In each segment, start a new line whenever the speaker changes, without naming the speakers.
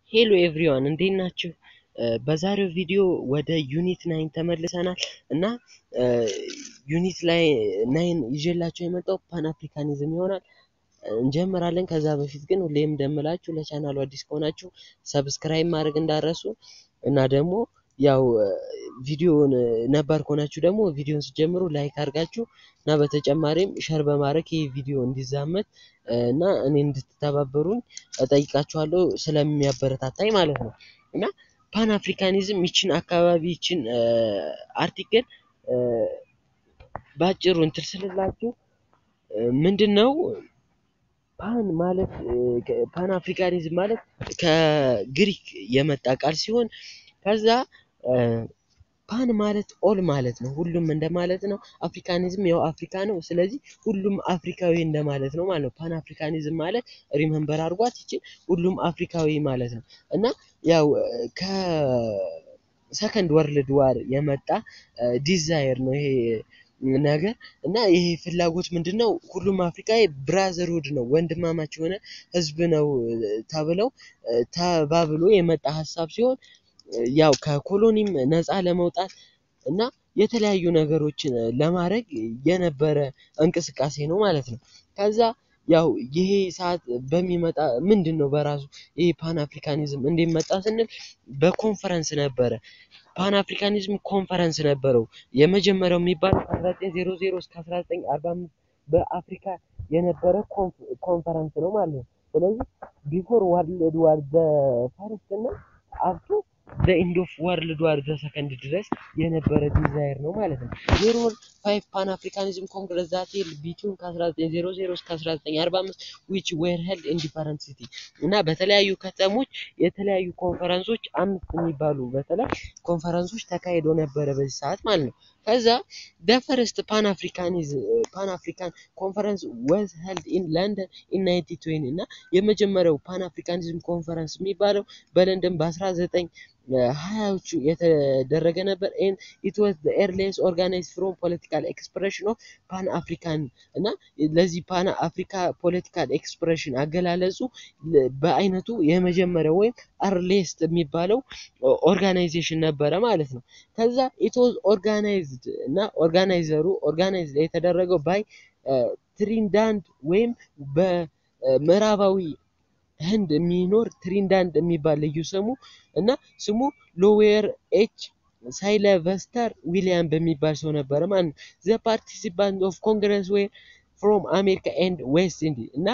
ሄሎ ኤቭሪዋን እንዴት ናችሁ? በዛሬው ቪዲዮ ወደ ዩኒት ናይን ተመልሰናል እና ዩኒት ላይ ናይን ይዤላቸው የመጣው ፓን አፍሪካኒዝም ይሆናል። እንጀምራለን። ከዛ በፊት ግን ሁሌም እንደምላችሁ ለቻናሉ አዲስ ከሆናችሁ ሰብስክራይብ ማድረግ እንዳረሱ እና ደግሞ ያው ቪዲዮን ነባር ከሆናችሁ ደግሞ ቪዲዮን ስጀምሩ ላይክ አድርጋችሁ እና በተጨማሪም ሸር በማድረግ ይህ ቪዲዮ እንዲዛመት እና እኔ እንድትተባበሩኝ እጠይቃችኋለሁ ስለሚያበረታታኝ ማለት ነው። እና ፓን አፍሪካኒዝም ይችን አካባቢ ይችን አርቲክል በአጭሩ እንትን ስልላችሁ ምንድን ነው ፓን ማለት ፓን አፍሪካኒዝም ማለት ከግሪክ የመጣ ቃል ሲሆን ከዛ ፓን ማለት ኦል ማለት ነው፣ ሁሉም እንደማለት ነው። አፍሪካኒዝም ያው አፍሪካ ነው። ስለዚህ ሁሉም አፍሪካዊ እንደማለት ነው ማለት ነው። ፓን አፍሪካኒዝም ማለት ሪመንበር አድርጓት ይችን ሁሉም አፍሪካዊ ማለት ነው እና ያው ከሰከንድ ወርልድ ዋር የመጣ ዲዛይር ነው ይሄ ነገር እና ይሄ ፍላጎት ምንድን ነው? ሁሉም አፍሪካዊ ብራዘርሁድ ነው ወንድማማች የሆነ ህዝብ ነው ተብለው ተባብሎ የመጣ ሀሳብ ሲሆን ያው ከኮሎኒም ነፃ ለመውጣት እና የተለያዩ ነገሮችን ለማድረግ የነበረ እንቅስቃሴ ነው ማለት ነው። ከዛ ያው ይሄ ሰዓት በሚመጣ ምንድን ነው በራሱ ይሄ ፓን አፍሪካኒዝም እንዴት መጣ ስንል በኮንፈረንስ ነበረ። ፓን አፍሪካኒዝም ኮንፈረንስ ነበረው። የመጀመሪያው የሚባለው ከ1900 እስከ 1945 በአፍሪካ የነበረ ኮንፈረንስ ነው ማለት ነው። ስለዚህ ቢፎር ወርልድ ዋር ፈርስት እና አብቶ በኢንድ ኦፍ ወርልድ ዋር ዘሰከንድ ድረስ የነበረ ዲዛይር ነው ማለት ነው። ዜሮ ፋይቭ ፓን አፍሪካኒዝም ኮንግረስ ዛት ሄልድ ቢትዊን ከ1900 እስከ 1945 ዊች ዌር ሄልድ ኢን ዲፈረንት ሲቲ እና በተለያዩ ከተሞች የተለያዩ ኮንፈረንሶች አምስት የሚባሉ በተለይ ኮንፈረንሶች ተካሂዶ ነበረ በዚህ ሰዓት ማለት ነው። ከዛ ደ ፈርስት ፓን አፍሪካኒዝም ፓን አፍሪካን ኮንፈረንስ ወዝ ሄልድ ኢን ለንደን ኢን 1920 እና የመጀመሪያው ፓን አፍሪካኒዝም ኮንፈረንስ የሚባለው በለንደን በ19 ሀያዎቹ የተደረገ ነበር። ኤን ኢት ዋዝ ዘ ኤርሊየስት ኦርጋናይዝድ ፍሮም ፖለቲካል ኤክስፕሬሽን ኦፍ ፓን አፍሪካን እና ለዚህ ፓን አፍሪካ ፖለቲካል ኤክስፕሬሽን አገላለጹ በአይነቱ የመጀመሪያው ወይም አርሌስት የሚባለው ኦርጋናይዜሽን ነበረ ማለት ነው። ከዛ ኢት ዋዝ ኦርጋናይዝድ እና ኦርጋናይዘሩ ኦርጋናይዝድ የተደረገው ባይ ትሪንዳንድ ወይም በምዕራባዊ ህንድ የሚኖር ትሪንዳንድ የሚባል ልዩ ስሙ እና ስሙ ሎዌር ኤች ሳይለቨስተር ዊሊያም በሚባል ሰው ነበረ ማለት ነው። ዘ ፓርቲሲፓንት ኦፍ ኮንግረስ ዌር ፍሮም አሜሪካ ኤንድ ዌስት ኢንዲ እና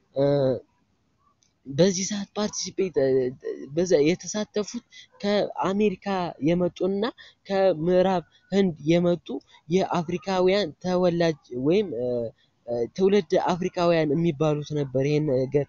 በዚህ ሰዓት ፓርቲሲፔት በዛ የተሳተፉት ከአሜሪካ የመጡና ከምዕራብ ህንድ የመጡ የአፍሪካውያን ተወላጅ ወይም ትውልድ አፍሪካውያን የሚባሉት ነበር ይሄን ነገር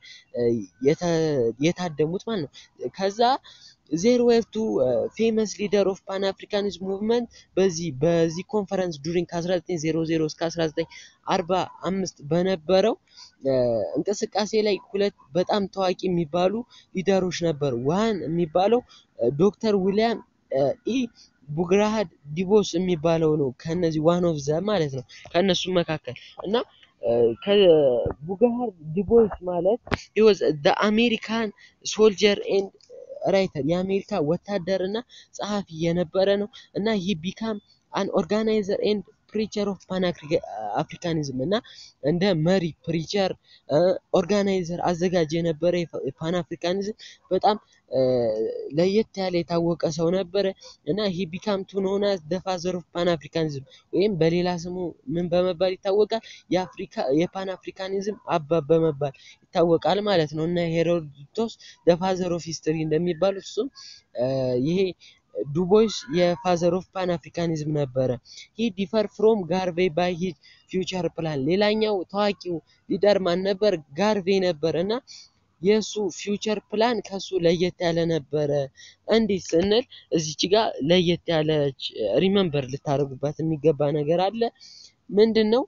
የታደሙት ማለት ነው። ከዛ ዜር ዌር ቱ ፌመስ ሊደር ኦፍ ፓን አፍሪካኒዝም ሙቭመንት በዚህ በዚህ ኮንፈረንስ ዱሪንግ ከ1900 እስከ 1945 በነበረው እንቅስቃሴ ላይ ሁለት በጣም ታዋቂ የሚባሉ ሊደሮች ነበሩ። ዋን የሚባለው ዶክተር ዊሊያም ኢ ቡግራሃድ ዲቦስ የሚባለው ነው። ከነዚህ ዋን ኦፍ ዘ ማለት ነው ከእነሱ መካከል እና ከቡጋሃር ዲቦስ ማለት ወዝ ዘ አሜሪካን ሶልጀር ኤንድ ራይተር የአሜሪካ ወታደር እና ጸሐፊ የነበረ ነው እና ይህ ቢካም አን ኦርጋናይዘር ኤንድ ፕሪቸር ኦፍ ፓን አፍሪካኒዝም እና እንደ መሪ ፕሪቸር፣ ኦርጋናይዘር፣ አዘጋጅ የነበረ የፓን አፍሪካኒዝም በጣም ለየት ያለ የታወቀ ሰው ነበረ እና ይህ ቢካም ቱ ኖን አዝ ዘ ፋዘር ኦፍ ፓን አፍሪካኒዝም ወይም በሌላ ስሙ ምን በመባል ይታወቃል? የአፍሪካ የፓን አፍሪካኒዝም አባት በመባል ይታወቃል ማለት ነው እና ሄሮዶቶስ ዘ ፋዘር ኦፍ ሂስትሪ እንደሚባሉት እሱም ይሄ ዱቦይስ የፋዘር ኦፍ ፓን አፍሪካኒዝም ነበረ። ሂ ዲፈር ፍሮም ጋርቬ ባይ ሂዝ ፊውቸር ፕላን። ሌላኛው ታዋቂው ሊደር ማን ነበር? ጋርቬ ነበር እና የእሱ ፊውቸር ፕላን ከሱ ለየት ያለ ነበረ። እንዲህ ስንል እዚች ጋር ለየት ያለች ሪመምበር ልታደርጉባት የሚገባ ነገር አለ። ምንድን ነው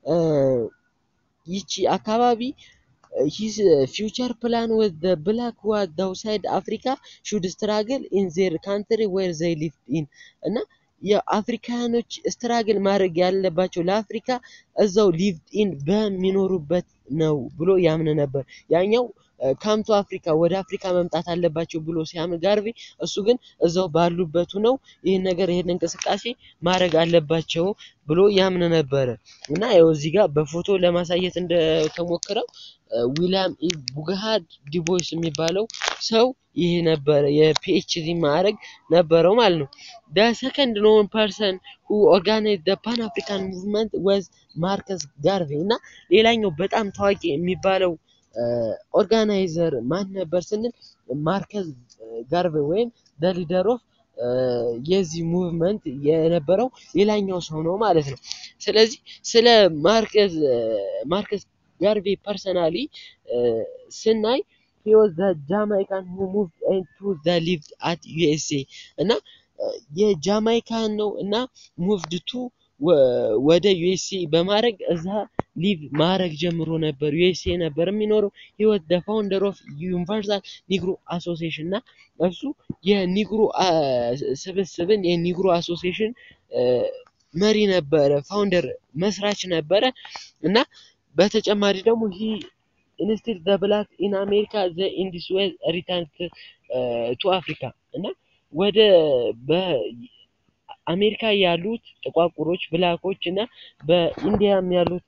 ይቺ አካባቢ ሂዝ ፊውቸር ፕላን ወዝ ዘ ብላክ ሁ ዋዝ አውትሳይድ አፍሪካ ሹድ ስትራግል ኢን ዜር ካንትሪ ዌር ዘይ ሊቭድ ኢን እና የአፍሪካኖች ስትራግል ማድረግ ያለባቸው ለአፍሪካ እዛው ሊቭድ ኢን በሚኖሩበት ነው ብሎ ያምን ነበር። ያኛው ካምቱ አፍሪካ ወደ አፍሪካ መምጣት አለባቸው ብሎ ሲያምን ጋርቬ እሱ ግን እዛው ባሉበት ሆነው ይህን ነገር ይህን እንቅስቃሴ ማድረግ አለባቸው ብሎ ያምን ነበረ እና ያው እዚህ ጋር በፎቶ ለማሳየት እንደተሞክረው ዊሊያም ኢ ቡግሃድ ዲቦይስ የሚባለው ሰው ይህ ነበረ የፒኤችዲ ማዕረግ ነበረው ማለት ነው። ደ ሰከንድ ኖን ፐርሰን ሁ ኦርጋናይዝ ደ ፓን አፍሪካን ሙቭመንት ወዝ ማርከስ ጋርቬ እና ሌላኛው በጣም ታዋቂ የሚባለው ኦርጋናይዘር ማን ነበር ስንል ማርከስ ጋርቬ ወይም ደ ሊደር ኦፍ የዚህ ሙቭመንት የነበረው ሌላኛው ሰው ነው ማለት ነው። ስለዚህ ስለ ማርከስ ማርከስ ጋርቬ ፐርሰናሊ ስናይ he was the Jamaican who moved into the lived at USA እና የጃማይካን ነው እና ሙቭድ ቱ ወደ ዩኤስኤ በማድረግ እዛ ሊቭ ማድረግ ጀምሮ ነበር። ዩኤስኤ ነበር የሚኖረው። he was the founder of ዩኒቨርሳል ኒግሮ አሶሲዬሽን እና እሱ የኒግሮ ስብስብን የኒግሮ አሶሲዬሽን መሪ ነበረ፣ ፋውንደር መስራች ነበረ እና በተጨማሪ ደግሞ ሂ ኢንስቲል ዘ ብላክ ኢን አሜሪካ ዘ ኢንዲስ ዌዝ ሪተርን ቱ አፍሪካ እና ወደ በአሜሪካ ያሉት ጥቋቁሮች ብላኮች እና በኢንዲያም ያሉት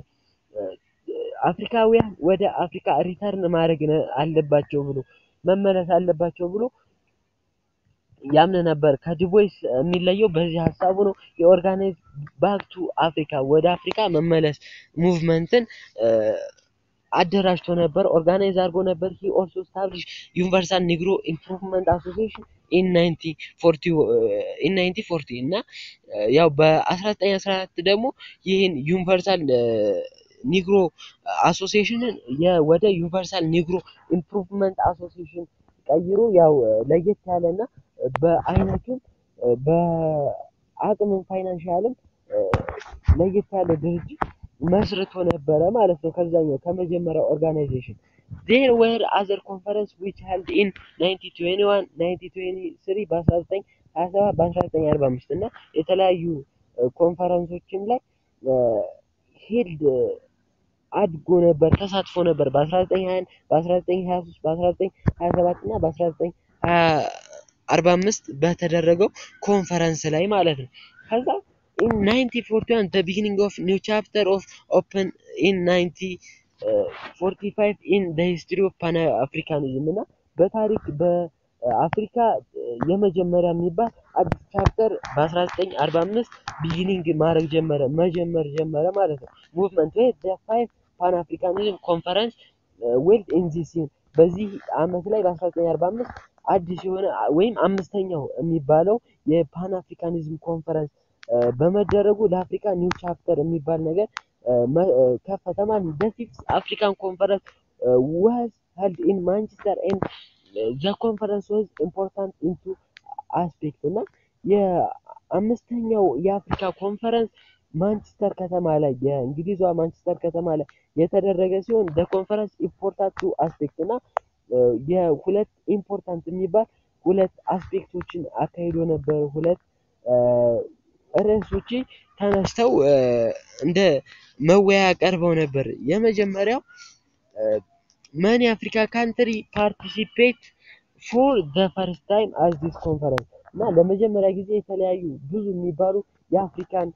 አፍሪካውያን ወደ አፍሪካ ሪተርን ማድረግ አለባቸው ብሎ መመለስ አለባቸው ብሎ ያምን ነበር። ከዲቦይስ የሚለየው በዚህ ሀሳቡ ነው። የኦርጋናይዝ ባክ ቱ አፍሪካ ወደ አፍሪካ መመለስ ሙቭመንትን አደራጅቶ ነበር፣ ኦርጋናይዝ አድርጎ ነበር። ሂ ኦልሶ ስታብሊሽ ዩኒቨርሳል ኒግሮ ኢምፕሩቭመንት አሶሲዬሽን ኢን 1940 እና ያው በ1914 ደግሞ ይህን ዩኒቨርሳል ኒግሮ አሶሲዬሽንን ወደ ዩኒቨርሳል ኒግሮ ኢምፕሩቭመንት አሶሲዬሽን ቀይሮ ያው ለየት ያለና በአይነቱም በአቅምም ፋይናንሻልም ለየት ያለ ድርጅት መስርቶ ነበረ ማለት ነው። ከዛኛው ከመጀመሪያው ኦርጋናይዜሽን ዜር ዌር አዘር ኮንፈረንስ ዊች ሄልድ ኢን 1921 1923 በ1927 በ1945 እና የተለያዩ ኮንፈረንሶችም ላይ ሄልድ አድጎ ነበር ተሳትፎ ነበር በ1921 በ1923 በ1927 እና በ1945 በተደረገው ኮንፈረንስ ላይ ማለት ነው። ከዛ ኢን 1941 the beginning of new chapter of open in 1945 in the history of pan africanism እና በታሪክ በአፍሪካ የመጀመሪያ የሚባል አዲስ ቻፕተር በ1945 ቢጊኒንግ ማድረግ ጀመረ መጀመር ጀመረ ማለት ነው። ሙቭመንት ወይ the five ፓን አፍሪካኒዝም ኮንፈረንስ ዌልድ ኢን ዚስ ይር በዚህ አመት ላይ በ1945 አዲስ የሆነ ወይም አምስተኛው የሚባለው የፓን አፍሪካኒዝም ኮንፈረንስ በመደረጉ ለአፍሪካ ኒው ቻፕተር የሚባል ነገር ከፈተ ማለት ነው። the fifth African conference was held in Manchester and the conference was important into aspect እና የአምስተኛው የአፍሪካ ኮንፈረንስ ማንቸስተር ከተማ ላይ የእንግሊዟ ማንቸስተር ከተማ ላይ የተደረገ ሲሆን ደ ኮንፈረንስ ኢምፖርታንት ቱ አስፔክት እና የሁለት ኢምፖርታንት የሚባል ሁለት አስፔክቶችን አካሂዶ ነበር። ሁለት ርዕሶች ተነስተው እንደ መወያ ቀርበው ነበር። የመጀመሪያው መኒ አፍሪካ ካንትሪ ፓርቲሲፔት ፎር ዘ ፈርስት ታይም አዝ ዲስ ኮንፈረንስ እና ለመጀመሪያ ጊዜ የተለያዩ ብዙ የሚባሉ የአፍሪካን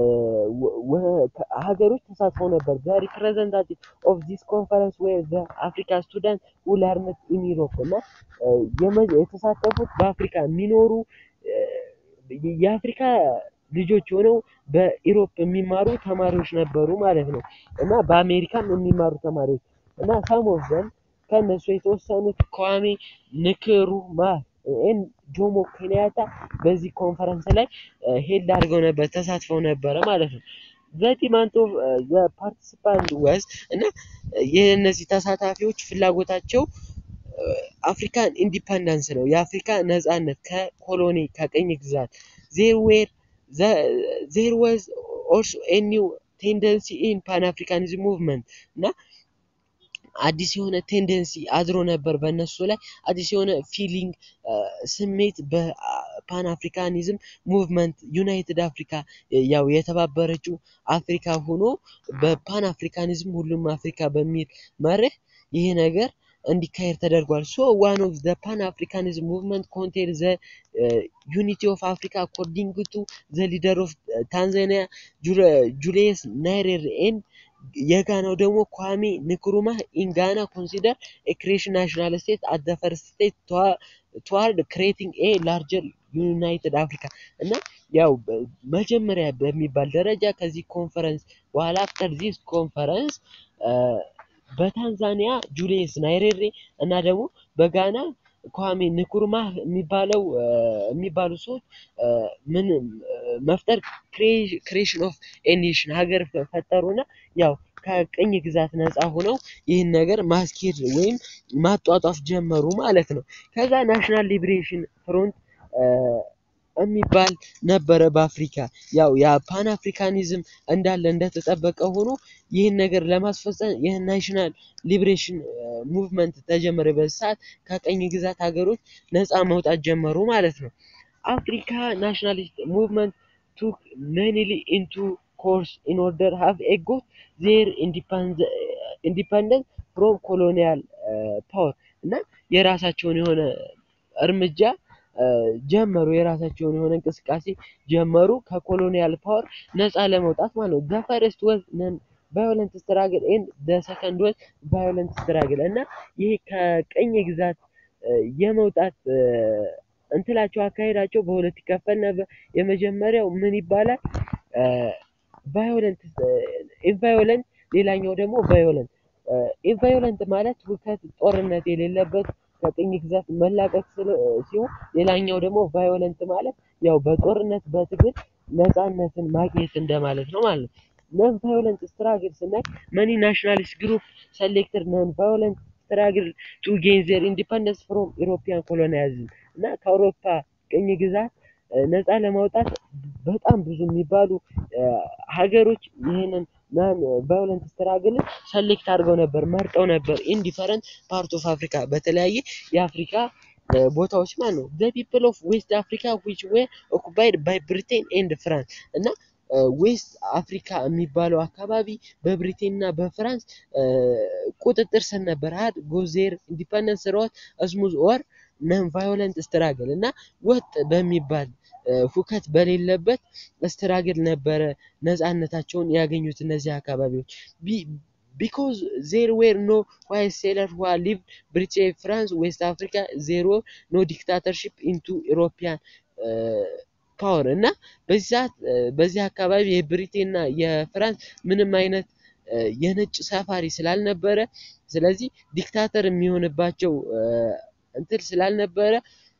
ሀገሮች ተሳትፈው ነበር። ዘ ሪፕሬዘንታቲቭ ኦፍ ዚስ ኮንፈረንስ ዌር ዘ አፍሪካ ስቱደንት ሁ ለርንድ ኢን ዩሮፕ እና የተሳተፉት በአፍሪካ የሚኖሩ የአፍሪካ ልጆች ሆነው በኢሮፕ የሚማሩ ተማሪዎች ነበሩ ማለት ነው እና በአሜሪካም የሚማሩ ተማሪዎች እና ሳም ኦፍ ዘም ከእነሱ የተወሰኑት kwame nkrumah ኤን ጆሞ ኬንያታ በዚህ ኮንፈረንስ ላይ ሄድ አድርገው ነበር ተሳትፈው ነበረ ማለት ነው። ዘዲማንት ኦፍ ዘ ፓርቲሲፓንት ወዝ እና የእነዚህ ተሳታፊዎች ፍላጎታቸው አፍሪካን ኢንዲፐንደንስ ነው፣ የአፍሪካ ነጻነት ከኮሎኒ ከቅኝ ግዛት ዜር ዌር ዜር ወዝ ኦልሶ ኤ ኒው ቴንደንሲ ኢን ፓን አፍሪካኒዝም ሙቭመንት እና አዲስ የሆነ ቴንደንሲ አድሮ ነበር በእነሱ ላይ አዲስ የሆነ ፊሊንግ ስሜት በፓን አፍሪካኒዝም ሙቭመንት ዩናይትድ አፍሪካ ያው የተባበረችው አፍሪካ ሆኖ በፓን አፍሪካኒዝም ሁሉም አፍሪካ በሚል መርህ ይህ ነገር እንዲካሄድ ተደርጓል። ሶ ዋን ኦፍ ዘ ፓን አፍሪካኒዝም ሙቭመንት ኮንቴን ዘ ዩኒቲ ኦፍ አፍሪካ አኮርዲንግ ቱ ዘ ሊደር ኦፍ ታንዛኒያ ጁሊየስ ናይሬሬ ኤንድ የጋናው ደግሞ ኳሜ ንክሩማ ኢን ጋና ኮንሲደር ክሬሽን ናሽናል ስቴት አት ዘ ፈርስት ስቴት ትዋርድ ክሬቲንግ ኤ ላርጀር ዩናይትድ አፍሪካ እና ያው መጀመሪያ በሚባል ደረጃ ከዚህ ኮንፈረንስ በኋላ አፍተር ዚስ ኮንፈረንስ በታንዛኒያ ጁሊየስ ናይሬሬ እና ደግሞ በጋና ኳሜ ንኩርማ የሚባለው የሚባሉ ሰዎች ምን መፍጠር ክሬሽን ኦፍ ኤኔሽን ሀገር ፈጠሩና ያው ከቅኝ ግዛት ነፃ ሆነው ይህን ነገር ማስኬድ ወይም ማጧጧፍ ጀመሩ ማለት ነው። ከዛ ናሽናል ሊብሬሽን ፍሮንት የሚባል ነበረ በአፍሪካ ያው የፓን አፍሪካኒዝም እንዳለ እንደተጠበቀ ሆኖ ይህን ነገር ለማስፈጸም ይህን ናሽናል ሊብሬሽን ሙቭመንት ተጀመረ። በዚህ ሰዓት ከቀኝ ግዛት ሀገሮች ነፃ መውጣት ጀመሩ ማለት ነው። አፍሪካ ናሽናሊስት ሙቭመንት ቱክ ሜኒሊ ኢንቱ ኮርስ ኢን ኦርደር ሃቭ ኤ ጎት ዜር ኢንዲፐንደንት ፍሮም ኮሎኒያል ፓወር እና የራሳቸውን የሆነ እርምጃ ጀመሩ። የራሳቸውን የሆነ እንቅስቃሴ ጀመሩ ከኮሎኒያል ፓወር ነፃ ለመውጣት ማለት ነው። ዘ ፈርስት ወዝ ነን ቫዮለንት ስትራግል ኤንድ ዘ ሰከንድ ወዝ ቫዮለንት ስትራግል እና ይሄ ከቀኝ ግዛት የመውጣት እንትላቸው አካሄዳቸው በሁለት ይከፈል ነበር። የመጀመሪያው ምን ይባላል? ቫዮለንት ኢንቫዮለንት፣ ሌላኛው ደግሞ ቫዮለንት። ኢንቫዮለንት ማለት ሁከት፣ ጦርነት የሌለበት ከቅኝ ግዛት መላቀቅ ሲሆን ሌላኛው ደግሞ ቫዮለንት ማለት ያው በጦርነት በትግል ነፃነትን ማግኘት እንደማለት ነው ማለት ነው። ነን ቫዮለንት ስትራግል ስናይ መኒ ናሽናሊስት ግሩፕ ሰሌክትድ ነን ቫዮለንት ስትራግል ቱ ጌን ዜር ኢንዲፐንደንስ ፍሮም ኢሮፒያን ኮሎኒያሊዝም እና ከአውሮፓ ቅኝ ግዛት ነፃ ለማውጣት በጣም ብዙ የሚባሉ ሀገሮች ይህንን ናን ቫዮለንት ስትራግልን ሰሌክት አድርገው ነበር መርጠው ነበር ኢን ዲፈረንት ፓርት ኦፍ አፍሪካ በተለያየ የአፍሪካ ቦታዎች ማለት ነው። ዘ ፒፕል ኦፍ ዌስት አፍሪካ ዊች ዌር ኦኩፓይድ ባይ ብሪቴን ኤንድ ፍራንስ እና ዌስት አፍሪካ የሚባለው አካባቢ በብሪቴን እና በፍራንስ ቁጥጥር ስር ነበር። ሀድ ጎዜር ኢንዲፐንደንስ ሮት ስሙዝ ኦር ነን ቫዮለንት ስትራግል እና ወጥ በሚባል ሁከት በሌለበት ስትራግል ነበረ ነፃነታቸውን ያገኙት እነዚህ አካባቢዎች ቢኮዝ ዜር ዌር ኖ ዋይት ሴለር ዋ ሊቭ ብሪቲሽ ፍራንስ ዌስት አፍሪካ ዜሮ ኖ ዲክታተርሺፕ ኢንቱ ኢሮፒያን ፓወር እና በዚህ ሰዓት በዚህ አካባቢ የብሪቴንና የፍራንስ ምንም አይነት የነጭ ሰፋሪ ስላልነበረ ስለዚህ ዲክታተር የሚሆንባቸው እንትን ስላልነበረ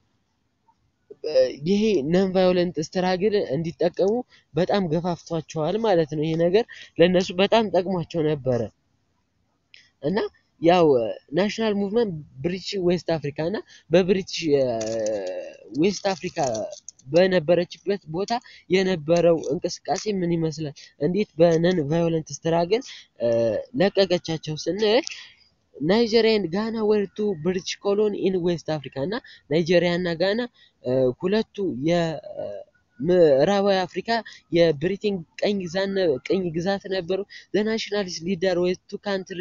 ይሄ ነን ቫዮለንት ስትራግል እንዲጠቀሙ በጣም ገፋፍቷቸዋል ማለት ነው። ይሄ ነገር ለእነሱ በጣም ጠቅሟቸው ነበረ እና ያው ናሽናል ሙቭመንት ብሪቲሽ ዌስት አፍሪካ እና በብሪቲሽ ዌስት አፍሪካ በነበረችበት ቦታ የነበረው እንቅስቃሴ ምን ይመስላል? እንዴት በነን ቫዮለንት ስትራግል ለቀቀቻቸው ስንል ናይጄሪያ ኤንድ ጋና ወር ቱ ብሪቲሽ ኮሎኒ ኢን ዌስት አፍሪካ እና ናይጄሪያ እና ጋና ሁለቱ የምዕራባዊ አፍሪካ የብሪቴን ቀኝ ቅኝ ግዛት ነበሩ። ዘ ናሽናሊስት ሊደር ዌዝ ቱ ካንትሪ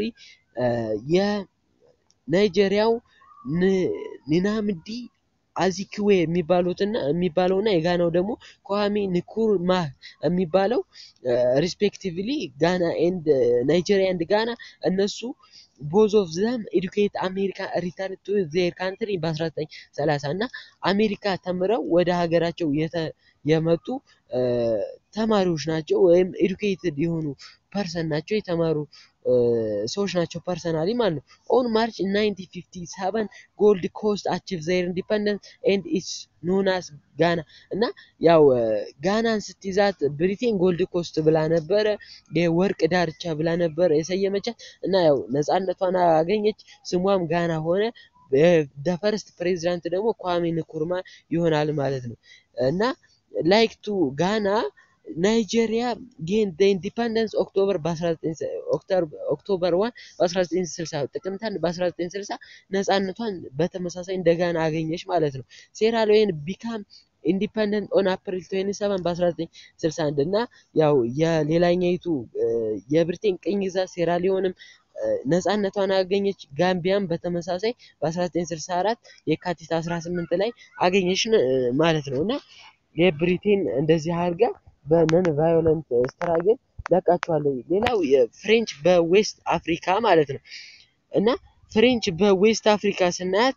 የናይጄሪያው ኒናምዲ አዚክዌ የሚባሉትና የሚባለውና የጋናው ደግሞ ኳሜ ንኩርማህ የሚባለው ሪስፔክቲቭሊ ጋና ኤንድ ናይጄሪያ ኤንድ ጋና እነሱ ቦዝ ኦፍ ዘም ኤዱኬት አሜሪካ ሪተርን ቱ ዜር ካንትሪ በ1930 እና አሜሪካ ተምረው ወደ ሀገራቸው የመጡ ተማሪዎች ናቸው፣ ወይም ኤዱኬትድ የሆኑ ፐርሰን ናቸው፣ የተማሩ ሰዎች ናቸው ፐርሰናሊ ማለት ነው። ኦን ማርች 1957 ጎልድ ኮስት አቺቭ ዘይር ኢንዲፐንደንስ ኤንድ ኢትስ ኖናስ ጋና እና ያው ጋናን ስትይዛት ብሪቴን ጎልድ ኮስት ብላ ነበረ የወርቅ ዳርቻ ብላ ነበረ የሰየመቻት እና ያው ነፃነቷን አገኘች፣ ስሟም ጋና ሆነ። ደፈርስት ፕሬዚዳንት ደግሞ ኳሜ ንኩርማ ይሆናል ማለት ነው እና ላይክ ቱ ጋና ናይጄሪያ ጌን ኢንዲፐንደንስ ኦክቶበር ኦክቶበር ዋን በ1960 ጥቅምት አንድ በ1960 ነፃነቷን በተመሳሳይ እንደጋና አገኘች ማለት ነው። ሴራሊዮን ቢካም ኢንዲፐንደንት ኦን አፕሪል 27 በ1961 እና ያው የሌላኛይቱ የብሪቴን ቅኝ ግዛት ሴራሊዮንም ነፃነቷን አገኘች። ጋምቢያም በተመሳሳይ በ1964 የካቲት 18 ላይ አገኘች ማለት ነው እና የብሪቴን እንደዚህ አድርጋ በነን ቫዮለንት ስትራግል ለቃቸዋለሁ። ሌላው ፍሬንች በዌስት አፍሪካ ማለት ነው እና ፍሬንች በዌስት አፍሪካ ስናያት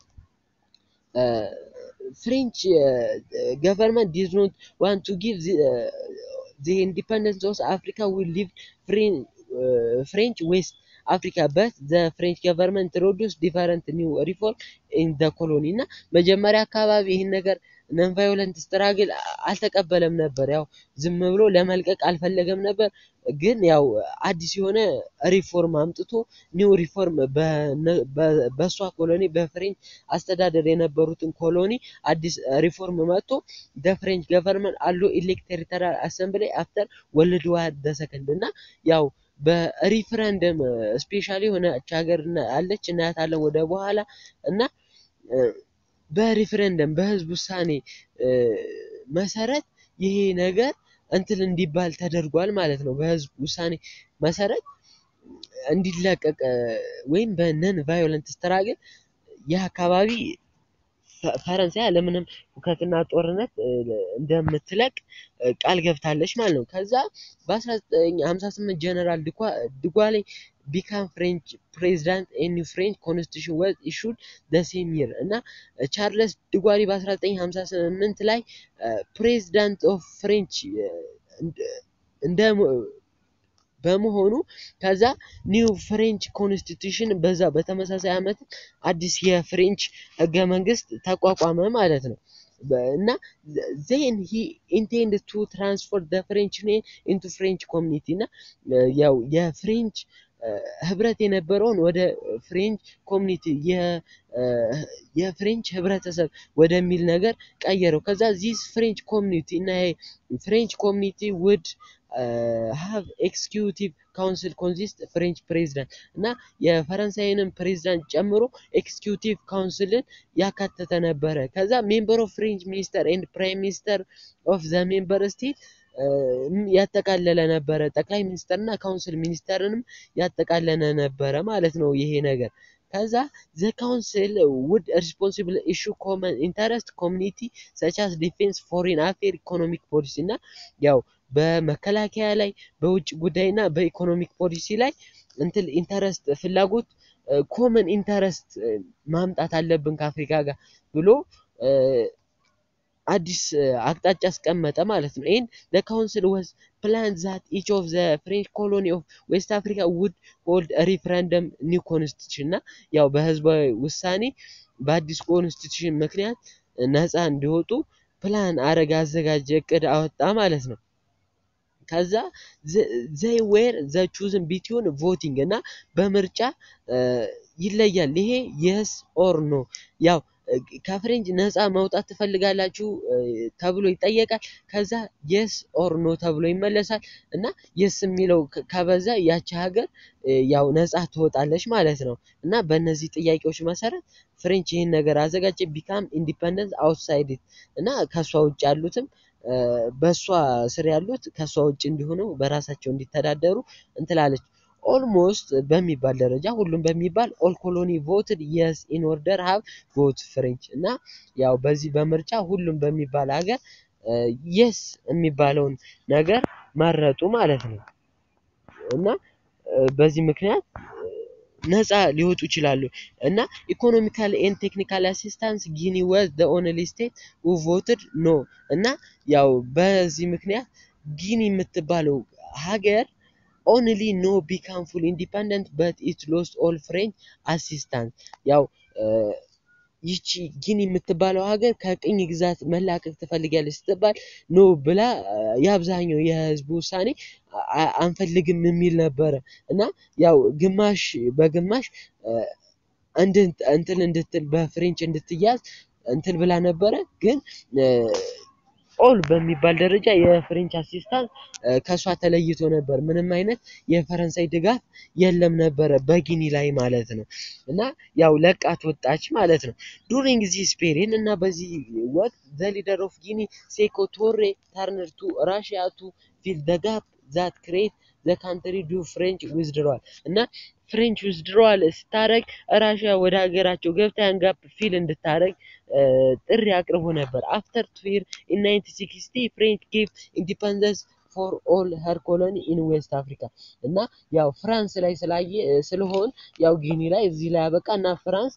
ፍሬንች ገቨርንመንት ዲዝ ኖት ዋንት ቱ ጊቭ ዘ ኢንዲፐንደንስ ኦፍ አፍሪካ ዊል ሊቭ ፍሬንች ዌስት አፍሪካ በት ዘ ፍሬንች ገቨርንመንት ኢንትሮዱስ ዲፈረንት ኒው ሪፎርም ኢን ዘ ኮሎኒ እና መጀመሪያ አካባቢ ይህን ነገር ነን ቫዮለንት ስትራግል አልተቀበለም ነበር። ያው ዝም ብሎ ለመልቀቅ አልፈለገም ነበር። ግን ያው አዲስ የሆነ ሪፎርም አምጥቶ ኒው ሪፎርም በእሷ ኮሎኒ በፍሬንች አስተዳደር የነበሩትን ኮሎኒ አዲስ ሪፎርም መጥቶ ደ ፍሬንች ገቨርንመንት አሎ ኢሌክት ቴሪቶሪያል አሰምብሊ አፍተር ወርልድ ዋር ደ ሰከንድ እና ያው በሪፍረንደም ስፔሻሊ የሆነች ሀገር አለች እናያታለን ወደ በኋላ እና በሪፍረንደም በህዝብ ውሳኔ መሰረት ይሄ ነገር እንትን እንዲባል ተደርጓል ማለት ነው። በህዝብ ውሳኔ መሰረት እንዲለቀቅ ወይም በነን ቫዮለንት ስትራግል ይህ አካባቢ ፈረንሳይ ያለምንም ሁከትና ጦርነት እንደምትለቅ ቃል ገብታለች ማለት ነው። ከዛ በ1958 ጀነራል ድጓሌ ቢካም ፍሬንች ፕሬዚዳንት ኤ ኒው ፍሬንች ኮንስቲቱሽን ወዝ ኢሹድ ዘ ሴም ይር እና ቻርለስ ድጓሌ በ1958 ላይ ፕሬዚዳንት ኦፍ ፍሬንች እንደ በመሆኑ ከዛ ኒው ፍሬንች ኮንስቲቱሽን በዛ በተመሳሳይ ዓመት አዲስ የፍሬንች ህገ መንግስት ተቋቋመ ማለት ነው። እና ዜን ሂ ኢንቴንድ ቱ ትራንስፎር ደ ፍሬንች ኔም ኢንቱ ፍሬንች ኮሚኒቲ እና ያው የፍሬንች ህብረት የነበረውን ወደ ፍሬንች ኮሚኒቲ የፍሬንች ህብረተሰብ ወደሚል ነገር ቀየረው። ከዛ ዚስ ፍሬንች ኮሚኒቲ እና ፍሬንች ኮሚኒቲ ውድ ሀቭ ኤክስኪዩቲቭ ካውንስል ኮንሲስት ፍሬንች ፕሬዚዳንት እና የፈረንሳይንም ፕሬዚዳንት ጨምሮ ኤክስኪዩቲቭ ካውንስልን ያካተተ ነበረ። ከዛ ሜምበር ኦፍ ፍሬንች ሚኒስተር ኤንድ ፕራይም ሚኒስተር ኦፍ ዘ ሜምበር ስቴት ያጠቃለለ ነበረ። ጠቅላይ ሚኒስተርና ካውንስል ሚኒስተርንም ያጠቃለለ ነበረ ማለት ነው ይሄ ነገር። ከዛ ዘ ካውንስል ውድ ሪስፖንሲብል ኢሹ ኮመን ኢንተረስት ኮሚኒቲ ሰቻስ ዲፌንስ፣ ፎሬን አፌር፣ ኢኮኖሚክ ፖሊሲ እና ያው በመከላከያ ላይ በውጭ ጉዳይ እና በኢኮኖሚክ ፖሊሲ ላይ እንትን ኢንተረስት ፍላጎት ኮመን ኢንተረስት ማምጣት አለብን ከአፍሪካ ጋር ብሎ አዲስ አቅጣጫ አስቀመጠ ማለት ነው። ይህን ዘ ካውንስል ወዝ ፕላን ዛት ኢች ኦፍ ዘ ፍሬንች ኮሎኒ ኦፍ ዌስት አፍሪካ ውድ ሆልድ ሪፍረንደም ኒው ኮንስቲቱሽን እና ያው በህዝባዊ ውሳኔ በአዲስ ኮንስቲቱሽን ምክንያት ነፃ እንዲወጡ ፕላን አረግ አዘጋጀ፣ እቅድ አወጣ ማለት ነው። ከዛ ዘይ ዌር ዘ ቹዝን ቢትዊን ቮቲንግ እና በምርጫ ይለያል። ይሄ የስ ኦር ኖ ያው ከፍሬንች ነፃ መውጣት ትፈልጋላችሁ ተብሎ ይጠየቃል። ከዛ የስ ኦር ኖ ተብሎ ይመለሳል እና የስ የሚለው ከበዛ ያቺ ሀገር ያው ነፃ ትወጣለች ማለት ነው። እና በእነዚህ ጥያቄዎች መሰረት ፍሬንች ይህን ነገር አዘጋጀ። ቢካም ኢንዲፐንደንስ አውትሳይድ እና ከእሷ ውጭ ያሉትም በእሷ ስር ያሉት ከእሷ ውጭ እንዲሆኑ በራሳቸው እንዲተዳደሩ እንትላለች። ኦልሞስት በሚባል ደረጃ ሁሉም በሚባል ኦል ኮሎኒ ቮትድ የስ ኢን ኦርደር ሀብ ቮት ፍሬንች እና ያው በዚህ በምርጫ ሁሉም በሚባል ሀገር የስ የሚባለውን ነገር መረጡ ማለት ነው እና በዚህ ምክንያት ነፃ ሊወጡ ይችላሉ እና ኢኮኖሚካል ኤንድ ቴክኒካል አሲስታንስ ጊኒ ወዝ ዘ ኦንሊ ስቴት ሁ ቮትድ ኖ እና ያው በዚህ ምክንያት ጊኒ የምትባለው ሀገር ኦንሊ ኖ ቢካም ፉል ኢንዲፐንደንት በት ኢት ሎስት ኦል ፍሬንች አሲስታንስ ያው ይቺ ጊኒ የምትባለው ሀገር ከቅኝ ግዛት መላቀቅ ትፈልጋለች ስትባል ኖ ብላ የአብዛኛው የህዝቡ ውሳኔ አንፈልግም የሚል ነበረ እና ያው ግማሽ በግማሽ እንትን እንድትል በፍሬንች እንድትያዝ እንትን ብላ ነበረ ግን ኦል በሚባል ደረጃ የፍሬንች አሲስታንት ከእሷ ተለይቶ ነበር። ምንም አይነት የፈረንሳይ ድጋፍ የለም ነበረ በጊኒ ላይ ማለት ነው እና ያው ለቃት ወጣች ማለት ነው። ዱሪንግ ዚስ ፔሪድ እና በዚህ ወቅት ዘ ሊደር ኦፍ ጊኒ ሴኮ ቶሬ ተርነር ቱ ራሽያ ቱ ፊል ዘ ጋፕ ዛት ክሬት ዘ ካንትሪ ዱ ፍሬንች ዊዝድሯል እና ፍሬንች ዊዝድሮዋል ስታደርግ ራሽያ ወደ ሀገራቸው ገብታ ያን ጋፕ ፊል እንድታደርግ ጥሪ አቅርቦ ነበር። አፍተር ቱ ይር ኢን 1960 ፍሬንች ጌቭ ኢንዲፐንደንስ ፎር ኦል ሄር ኮሎኒ ኢን ዌስት አፍሪካ እና ያው ፍራንስ ላይ ስላየ ስለሆን ያው ጊኒ ላይ እዚህ ላይ ያበቃ እና ፍራንስ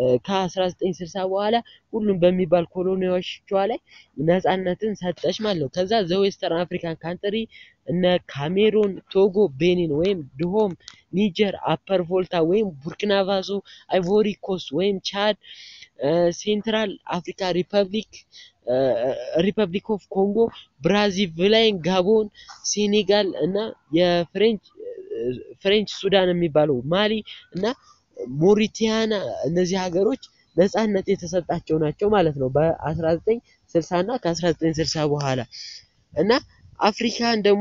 ከ1960 በኋላ ሁሉም በሚባል ኮሎኒዎቿ ላይ ነፃነትን ሰጠች ማለት ነው። ከዛ ዘዌስተርን አፍሪካን ካንትሪ እነ ካሜሮን፣ ቶጎ፣ ቤኒን ወይም ድሆም፣ ኒጀር፣ አፐር ቮልታ ወይም ቡርኪና ፋሶ፣ አይቮሪ ኮስት ወይም ቻድ፣ ሴንትራል አፍሪካ ሪፐብሊክ ሪፐብሊክ ኦፍ ኮንጎ፣ ብራዚቪላይን፣ ጋቦን፣ ሴኔጋል እና የፍሬንች ፍሬንች ሱዳን የሚባለው ማሊ እና ሞሪቲያና እነዚህ ሀገሮች ነፃነት የተሰጣቸው ናቸው ማለት ነው በ1960 እና ከ1960 በኋላ እና አፍሪካን ደግሞ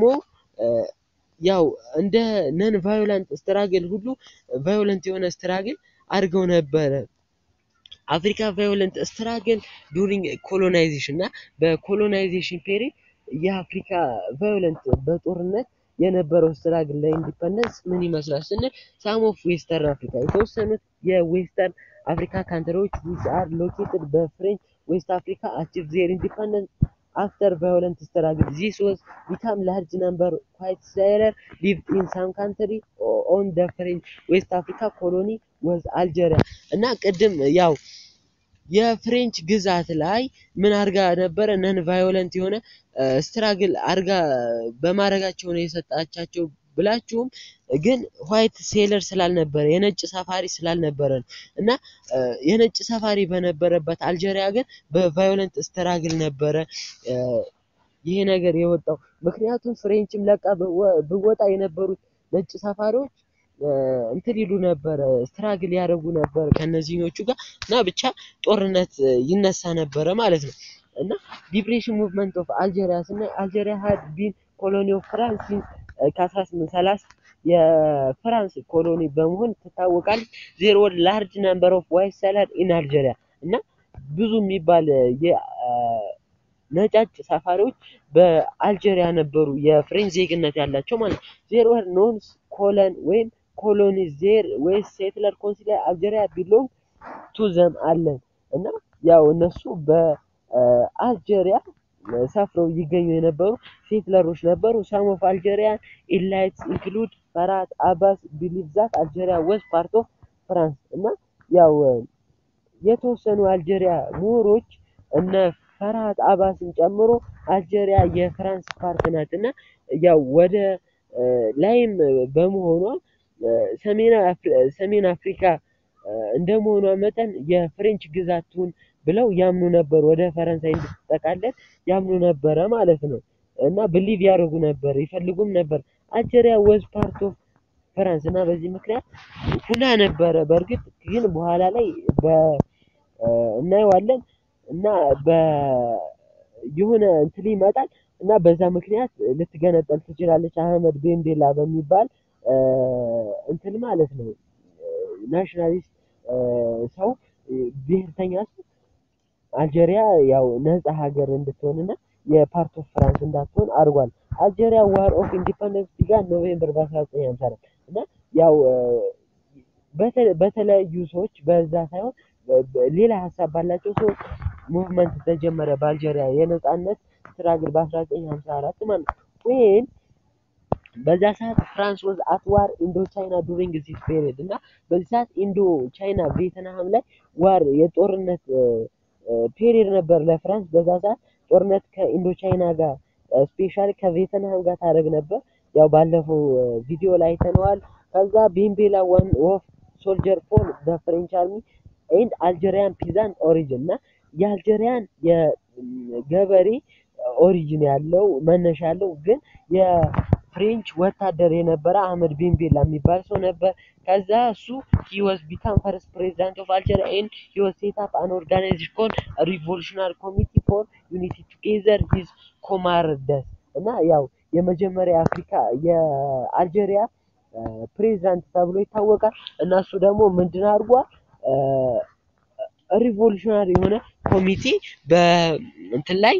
ያው እንደ ነን ቫዮለንት ስትራግል ሁሉ ቫዮለንት የሆነ ስትራግል አድርገው ነበረ። አፍሪካ ቫዮለንት ስትራግል ዱሪንግ ኮሎናይዜሽን እና በኮሎናይዜሽን ፔሪድ የአፍሪካ ቫዮለንት በጦርነት የነበረው ስትራግል ለኢንዲፐንደንስ ምን ይመስላል ስንል ሳም ኦፍ ዌስተርን አፍሪካ የተወሰኑት የዌስተርን አፍሪካ ካንትሪዎች ዊች አር ሎኬትድ በፍሬንች ዌስት አፍሪካ አቺቭ ዜር ኢንዲፐንደንስ after violent struggle. This was become large number white sailor lived in some country on the French West Africa colony was Algeria እና ቅድም ያው የፍሬንች ግዛት ላይ ምን አርጋ ነበረ ነን ቫዮለንት የሆነ ስትራግል አርጋ በማድረጋቸው ነው የሰጣቻቸው ብላችሁም ግን ዋይት ሴለር ስላልነበረ የነጭ ሰፋሪ ስላልነበረ ነው እና የነጭ ሰፋሪ በነበረበት አልጀሪያ ግን በቫዮለንት ስትራግል ነበረ ይሄ ነገር የወጣው። ምክንያቱም ፍሬንችም ለቃ ብወጣ የነበሩት ነጭ ሰፋሪዎች እንትን ይሉ ነበረ ስትራግል ያደረጉ ነበር ከነዚህኞቹ ጋር እና ብቻ ጦርነት ይነሳ ነበረ ማለት ነው። እና ሊብሬሽን ሙቭመንት ኦፍ አልጄሪያ ስናይ አልጄሪያ ሀድ ቢን ኮሎኒ ኦፍ ፍራንስ ሲንስ ከ1830 የፍራንስ ኮሎኒ በመሆን ትታወቃለች። ዜር ወር ላርጅ ነምበር ኦፍ ዋይት ሰለር ኢን አልጄሪያ እና ብዙ የሚባል ነጫጭ ሰፋሪዎች በአልጄሪያ ነበሩ የፍሬንች ዜግነት ያላቸው ማለት ነው። ዜር ወር ኖንስ ኮለን ወይም ኮሎኒ ዜር ወይስ ሴትለር ኮንሲለር አልጄሪያ ቢሎንግ ቱ ዘም አለን እና ያው እነሱ በአልጄሪያ ሰፍረው ይገኙ የነበሩ ሴትለሮች ነበሩ። ሳም ኦፍ አልጄሪያን ኢላይትስ ኢንክሉድ ፈራት አባስ ቢሊቭ ዛት አልጄሪያ ወዝ ፓርት ኦፍ ፍራንስ እና ያው የተወሰኑ አልጄሪያ ምሁሮች እነ ፈርሃት አባስን ጨምሮ አልጄሪያ የፍራንስ ፓርት ናት እና ያው ወደ ላይም በመሆኗ ሰሜን አፍሪካ እንደመሆኗ መጠን የፍሬንች ግዛት ትሁን ብለው ያምኑ ነበር። ወደ ፈረንሳይ እንድትጠቃለል ያምኑ ነበረ ማለት ነው እና ብሊቭ ያደርጉ ነበር ይፈልጉም ነበር። አልጄሪያ ወዝ ፓርት ኦፍ ፍራንስ እና በዚህ ምክንያት ሁና ነበረ። በእርግጥ ግን በኋላ ላይ እናየዋለን እና የሆነ እንትን ይመጣል እና በዛ ምክንያት ልትገነጠል ትችላለች። አህመድ ቤንቤላ በሚባል እንትን ማለት ነው ናሽናሊስት ሰው ብሔርተኛ ሰው አልጄሪያ ያው ነፃ ሀገር እንድትሆንና የፓርት ኦፍ ፍራንስ እንዳትሆን አድርጓል። አልጄሪያ ዋር ኦፍ ኢንዲፐንደንስ ቢጋን ኖቬምበር በ1954 እና ያው በተለያዩ ሰዎች በዛ ሳይሆን ሌላ ሀሳብ ባላቸው ሰዎች ሙቭመንት ተጀመረ በአልጄሪያ የነፃነት ስትራግል በ1954 ማለት ነው። ወይም በዛ ሰዓት ፍራንስ ወዝ አት ዋር ኢንዶ ቻይና ዱሪንግ ዚስ ፔሪድ እና በዚህ ሰዓት ኢንዶ ቻይና ቬትናም ላይ ዋር የጦርነት ፔሪድ ነበር ለፍራንስ በዛ ሰዓት ጦርነት ከኢንዶ ቻይና ጋር ስፔሻሊ ከቬትናም ጋር ታደርግ ነበር። ያው ባለፈው ቪዲዮ ላይ አይተነዋል። ከዛ ቤምቤላ ዋን ኦፍ ሶልጀር ፎር በፍሬንች አርሚ ኤንድ አልጄሪያን ፒዛንት ኦሪጅን እና የአልጄሪያን የገበሬ ኦሪጅን ያለው መነሻ ያለው ግን የፍሬንች ወታደር የነበረ አህመድ ቤንቤላ የሚባል ሰው ነበር። ከዛ እሱ ሂ ዋዝ ቢካም ፈርስት ፕሬዚዳንት ኦፍ አልጄሪያ ኤንድ ሂ ዋዝ ሴት አፕ አን ኦርጋናይዜሽን ኮልድ ሪቮሉሽናሪ ኮሚቲ ፎር ዩኒቲ ቱጌዘር ሂዝ ኮማርደስ እና ያው የመጀመሪያ አፍሪካ የአልጄሪያ ፕሬዚዳንት ተብሎ ይታወቃል። እና እሱ ደግሞ ምንድን አድርጓል? ሪቮሉሽናሪ የሆነ ኮሚቴ በእንትን ላይ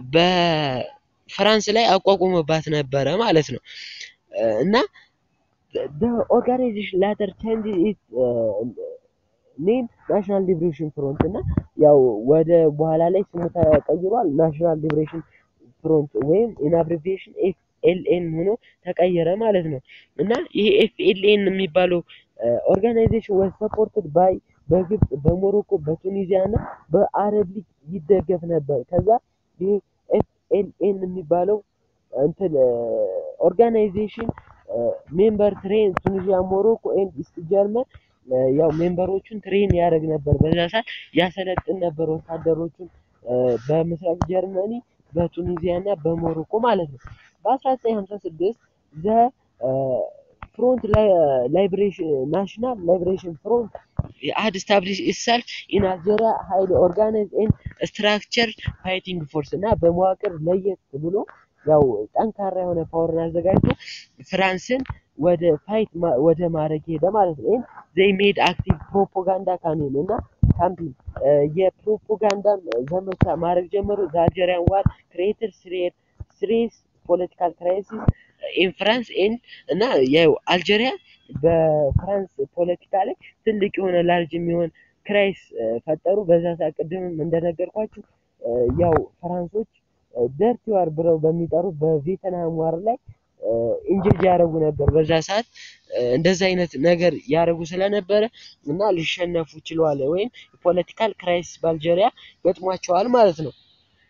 በፍራንስ ላይ አቋቁሞባት ነበረ ማለት ነው። እና the organization later changed its ኔም ናሽናል ሊብሬሽን ፍሮንት እና ያው ወደ በኋላ ላይ ስሙ ተቀይሯል። ናሽናል ሊብሬሽን ፍሮንት ወይም ኢን አብሪቪዬሽን ኤፍ ኤል ኤን ሆኖ ተቀየረ ማለት ነው። እና ይሄ ኤፍ ኤል ኤን የሚባለው ኦርጋናይዜሽን ወዝ ሰፖርትድ ባይ በግብፅ፣ በሞሮኮ፣ በቱኒዚያ እና በአረብ ሊግ ይደገፍ ነበር። ከዛ ይሄ ኤፍ ኤል ኤን የሚባለው እንትን ኦርጋናይዜሽን ሜምበር ትሬን ቱኒዚያ፣ ሞሮኮ ኤንድ ኢስት ጀርመን ያው ሜምበሮቹን ትሬን ያደርግ ነበር። በዛ ሰዓት ያሰለጥን ነበር ወታደሮቹን በምስራቅ ጀርመኒ፣ በቱኒዚያ እና በሞሮኮ ማለት ነው። በ1956 ዘ ፍሮንት ላይብሬሽን ናሽናል ላይብሬሽን ፍሮንት had established itself in Algeria highly organized and structured fighting force እና በመዋቅር ለየት ብሎ ያው ጠንካራ የሆነ ፓወርን አዘጋጅቶ ፍራንስን ወደ ፋይት ወደ ማድረግ ሄደ ማለት ነው። ዘይ ሜድ አክቲቭ ፕሮፓጋንዳ ካምፔን እና ካምፔን የፕሮፓጋንዳም ዘመቻ ማድረግ ጀመሩ። ዘ አልጀሪያን ዋር ክሬትድ ሲሪየስ ፖለቲካል ክራይሲስ ኢን ፍራንስ ኤንድ እና ያው አልጀሪያ በፍራንስ ፖለቲካ ላይ ትልቅ የሆነ ላርጅ የሚሆን ክራይስ ፈጠሩ። በዛ ሰዓት ቅድምም እንደነገርኳችሁ ያው ፍራንሶች ደርቲ ዋር ብለው በሚጠሩ በቬትናም ዋር ላይ ኢንጀጅ ያደረጉ ነበር። በዛ ሰዓት እንደዛ አይነት ነገር ያደረጉ ስለነበረ እና ሊሸነፉ ችለዋል፣ ወይም ፖለቲካል ክራይሲስ በአልጀሪያ ገጥሟቸዋል ማለት ነው።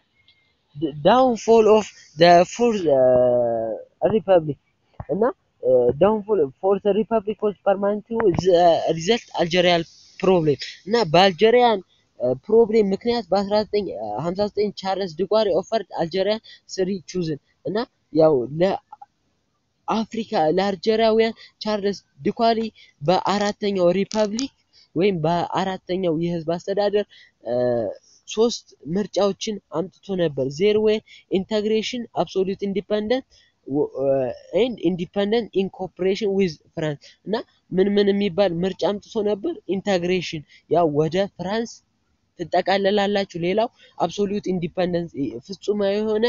ዳውንፎል ኦፍ ፎርዝ ሪፐብሊክ እና ዳውንፎል ፎርዝ ሪፐብሊክ ዋዝ ፐርማነንት ሪዘልት አልጀሪያን ፕሮብሌም እና በአልጀሪያን ፕሮብሌም ምክንያት በ1959 ቻርለስ ድጓሪ ኦፈርድ አልጀሪያን ስሪ ቹዝን እና ያው ለአፍሪካ ለአልጀሪያውያን ቻርለስ ድኳሊ በአራተኛው ሪፐብሊክ ወይም በአራተኛው የህዝብ አስተዳደር ሶስት ምርጫዎችን አምጥቶ ነበር። ዜር ዌር ኢንተግሬሽን፣ አብሶሉት ኢንዲፐንደንት ኤንድ ኢንዲፐንደንት ኢን ኮኦፕሬሽን ዊዝ ፍራንስ እና ምን ምን የሚባል ምርጫ አምጥቶ ነበር? ኢንተግሬሽን ያው ወደ ፍራንስ ትጠቃለላላችሁ። ሌላው አብሶሉት ኢንዲፐንደንስ ፍጹማዊ የሆነ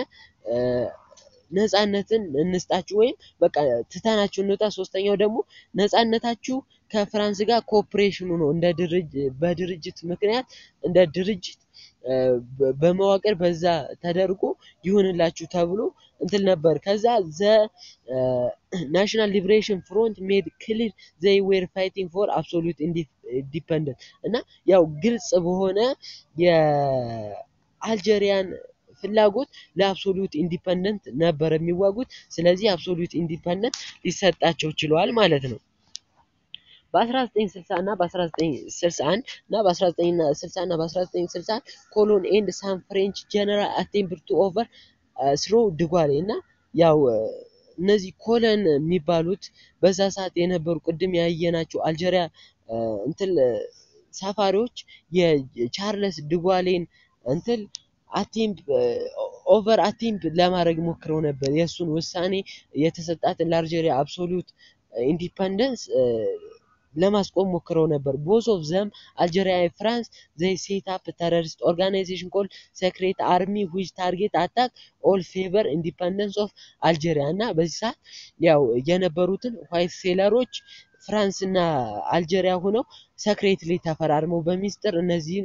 ነፃነትን እንስጣችሁ ወይም በቃ ትተናችሁ እንውጣ። ሶስተኛው ደግሞ ነፃነታችሁ ከፍራንስ ጋር ኮኦፕሬሽኑ ነው። እንደ ድርጅት በድርጅት ምክንያት እንደ ድርጅት በመዋቅር በዛ ተደርጎ ይሁንላችሁ ተብሎ እንትን ነበር። ከዛ ዘ ናሽናል ሊብሬሽን ፍሮንት ሜድ ክሊር ዘይ ዌር ፋይቲንግ ፎር አብሶሉት ኢንዲፐንደንት እና ያው ግልጽ በሆነ የአልጀሪያን ፍላጎት ለአብሶሉት ኢንዲፐንደንት ነበር የሚዋጉት። ስለዚህ አብሶሉት ኢንዲፐንደንት ሊሰጣቸው ችለዋል ማለት ነው። በ1960 እና በ1961 እና በ1960 እና በ1961 ኮሎን ኤንድ ሳን ፍሬንች ጀነራል አቴምፕት ቱ ኦቨር ስሮ ድጓሌ እና ያው እነዚህ ኮለን የሚባሉት በዛ ሰዓት የነበሩ ቅድም ያየናቸው አልጀሪያ እንትን ሰፋሪዎች የቻርለስ ድጓሌን እንትን አቴምፕ ኦቨር አቴምፕ ለማድረግ ሞክረው ነበር። የእሱን ውሳኔ የተሰጣትን ለአልጀሪያ አብሶሉት ኢንዲፐንደንስ ለማስቆም ሞክረው ነበር። ቦዝ ኦፍ ዘም አልጀሪያ ፍራንስ ዘይ ሴት አፕ ተረሪስት ኦርጋናይዜሽን ኮል ሴክሬት አርሚ ዊች ታርጌት አታክ ኦል ፌቨር ኢንዲፐንደንስ ኦፍ አልጀሪያ እና በዚህ ሰዓት ያው የነበሩትን ዋይት ሴለሮች ፍራንስ እና አልጀሪያ ሆነው ሰክሬትሊ ተፈራርመው በሚስጥር እነዚህን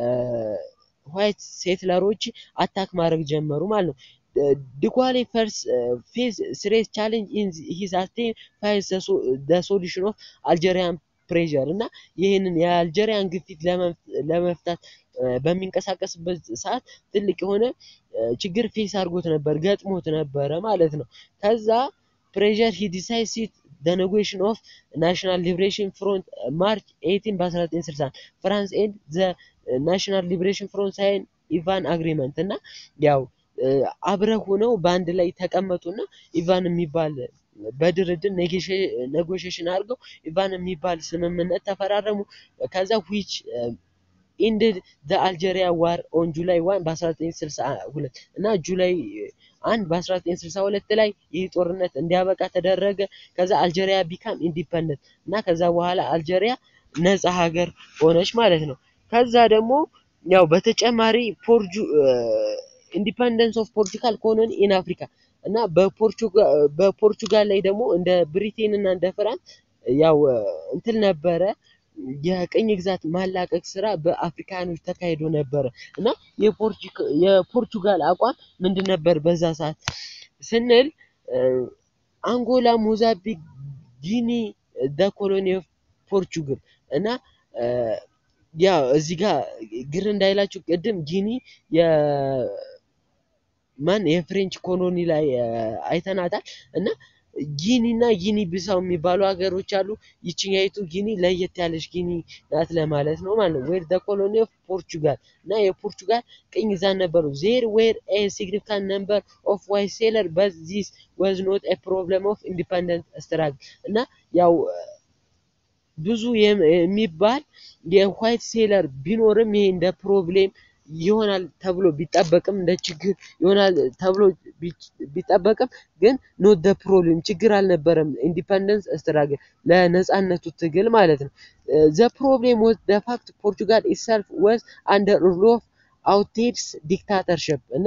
ዋይት ሴትለሮች አታክ ማድረግ ጀመሩ ማለት ነው። ድጓሌ ፈርስ ፌስ ስሬስ ቻሌንጅ ኢን ሂዝ አቴም ፋይዝ ዘ ሶሉሽን ኦፍ አልጀሪያን ፕሬዠር እና ይህንን የአልጀሪያን ግፊት ለመፍታት በሚንቀሳቀስበት ሰዓት ትልቅ የሆነ ችግር ፌስ አድርጎት ነበር፣ ገጥሞት ነበረ ማለት ነው። ከዛ ፕሬዠር ሂ ዲሳይሲድ the negotiation of national liberation front ማርች 18 በ1960 ፍራንስ ኤንድ ዘ ናሽናል ሊብሬሽን ፍሮንት ሳይን ኢቫን አግሪመንት እና ያው አብረው ሆነው በአንድ ላይ ተቀመጡና ኢቫን የሚባል በድርድር ኔጎሽሽን አድርገው ኢቫን የሚባል ስምምነት ተፈራረሙ። ከዛ ዊች ኢንድድ ዘ አልጀሪያ ዋር ኦን ጁላይ ዋን በ1962 እና ጁላይ አንድ በ1962 ላይ ይህ ጦርነት እንዲያበቃ ተደረገ። ከዛ አልጀሪያ ቢካም ኢንዲፐንደንት እና ከዛ በኋላ አልጀሪያ ነፃ ሀገር ሆነች ማለት ነው። ከዛ ደግሞ ያው በተጨማሪ ፖርጁ ኢንዲፐንደንስ ኦፍ ፖለቲካል ኮሎኒ ኢን አፍሪካ እና በፖርቹጋል ላይ ደግሞ እንደ ብሪቴን እና እንደ ፍራንስ ያው እንትን ነበረ የቅኝ ግዛት ማላቀቅ ስራ በአፍሪካኖች ተካሂዶ ነበረ እና የፖርቹጋል አቋም ምንድን ነበር በዛ ሰዓት ስንል አንጎላ፣ ሞዛምቢክ፣ ጊኒ ደ ኮሎኒ ኦፍ ፖርቹጋል እና ያው እዚህ ጋር ግር እንዳይላችሁ ቅድም ጊኒ ማን የፍሬንች ኮሎኒ ላይ አይተናታል እና ጊኒ እና ጊኒ ቢሳው የሚባሉ ሀገሮች አሉ። ይችኛይቱ ጊኒ ለየት ያለች ጊኒ ናት ለማለት ነው ማለት ነው። ዌር ዘ ኮሎኒ ኦፍ ፖርቹጋል እና የፖርቹጋል ቅኝ ግዛት ነበሩ። ዜር ዌር ኤ ሲግኒፊካንት ነምበር ኦፍ ዋይት ሴለር በት ዚስ ወዝ ኖት ኤ ፕሮብለም ኦፍ ኢንዲፐንደንት ስትራግል እና ያው ብዙ የሚባል የዋይት ሴለር ቢኖርም ይሄ እንደ ፕሮብሌም ይሆናል ተብሎ ቢጠበቅም እንደ ችግር ይሆናል ተብሎ ቢጠበቅም ግን ኖት ደ ፕሮብሌም ችግር አልነበረም። ኢንዲፐንደንስ ስትራግል ለነጻነቱ ትግል ማለት ነው። ዘ ፕሮብሌም ወዝ ደ ፋክት ፖርቹጋል ኢትሰልፍ ወዝ አንደር ሩል ኦፍ አውቴድስ ዲክታተርሽፕ እና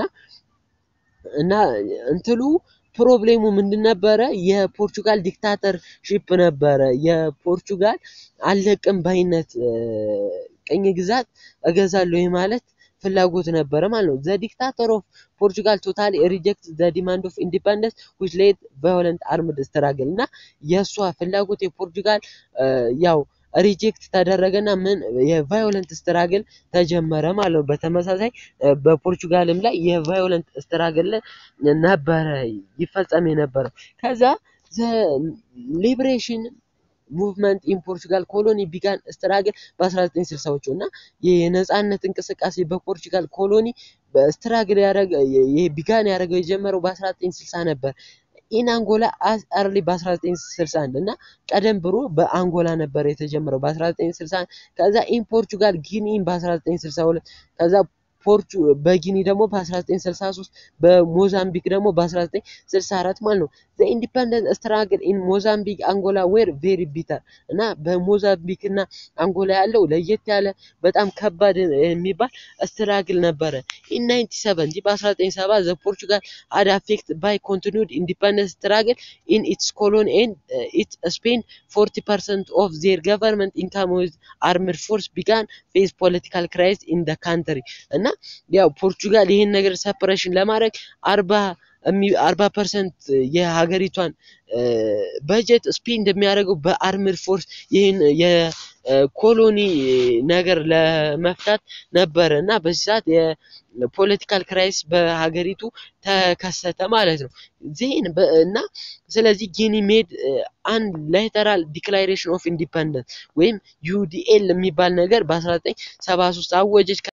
እና እንትሉ ፕሮብሌሙ ምንድን ነበረ? የፖርቹጋል ዲክታተርሺፕ ነበረ። የፖርቹጋል አለቅም ባይነት ቅኝ ግዛት እገዛለሁ ማለት ፍላጎት ነበረ ማለት ነው። ዘ ዲክታተር ኦፍ ፖርቹጋል ቶታሊ ሪጀክት ዘ ዲማንድ ኦፍ ኢንዲፐንደንስ ዊች ሌድ ቫዮለንት አርምድ ስትራግል እና የእሷ ፍላጎት የፖርቹጋል ያው ሪጀክት ተደረገና ምን የቫዮለንት ስትራግል ተጀመረ ማለት ነው። በተመሳሳይ በፖርቹጋልም ላይ የቫዮለንት ስትራግል ነበረ ይፈጸም የነበረው። ከዛ ዘ ሊብሬሽን ሙቭመንት ኢን ፖርቹጋል ኮሎኒ ቢጋን ስትራግል በ1960ዎቹ እና የነጻነት እንቅስቃሴ በፖርቹጋል ኮሎኒ ስትራግል ያደረገ ቢጋን ያደረገው የጀመረው በ1960 ነበር። ኢን አንጎላ አስ አርሊ በ1961 እና ቀደም ብሎ በአንጎላ ነበር የተጀመረው በ1961 ከዛ ኢን ፖርቹጋል ጊኒን በ1962 ከዛ ፖርቹ በጊኒ ደግሞ በ1963 በሞዛምቢክ ደግሞ በ1964 ማለት ነው። ዘ ኢንዲፐንደንት ስትራግል ኢን ሞዛምቢክ አንጎላ ዌር ቬሪ ቢተር እና በሞዛምቢክ እና አንጎላ ያለው ለየት ያለ በጣም ከባድ የሚባል ስትራግል ነበረ። ኢን 97 በ1970 ዘ ፖርቹጋል አድ አፌክት ባይ ኮንቲኒድ ኢንዲፐንደንት ስትራግል ኢን ኢትስ ኮሎኒ ኤንድ ኢት ስፔንድ 40 ፐርሰንት ኦፍ ዜር ገቨርንመንት ኢንካም ዊዝ አርምድ ፎርስ ቢጋን ፌስ ፖለቲካል ክራይስ ኢን ደ ካንትሪ እና ያው ፖርቹጋል ይህን ነገር ሰፕሬሽን ለማድረግ አርባ አርባ ፐርሰንት የሀገሪቷን በጀት ስፔንድ የሚያደርገው በአርምድ ፎርስ ይህን የኮሎኒ ነገር ለመፍታት ነበረ እና በዚህ ሰዓት የፖለቲካል ክራይስ በሀገሪቱ ተከሰተ ማለት ነው። ዜን እና ስለዚህ ጊኒ ሜድ አን ላተራል ዲክላሬሽን ኦፍ ኢንዲፐንደንስ ወይም ዩዲኤል የሚባል ነገር በ1973 አወጀች።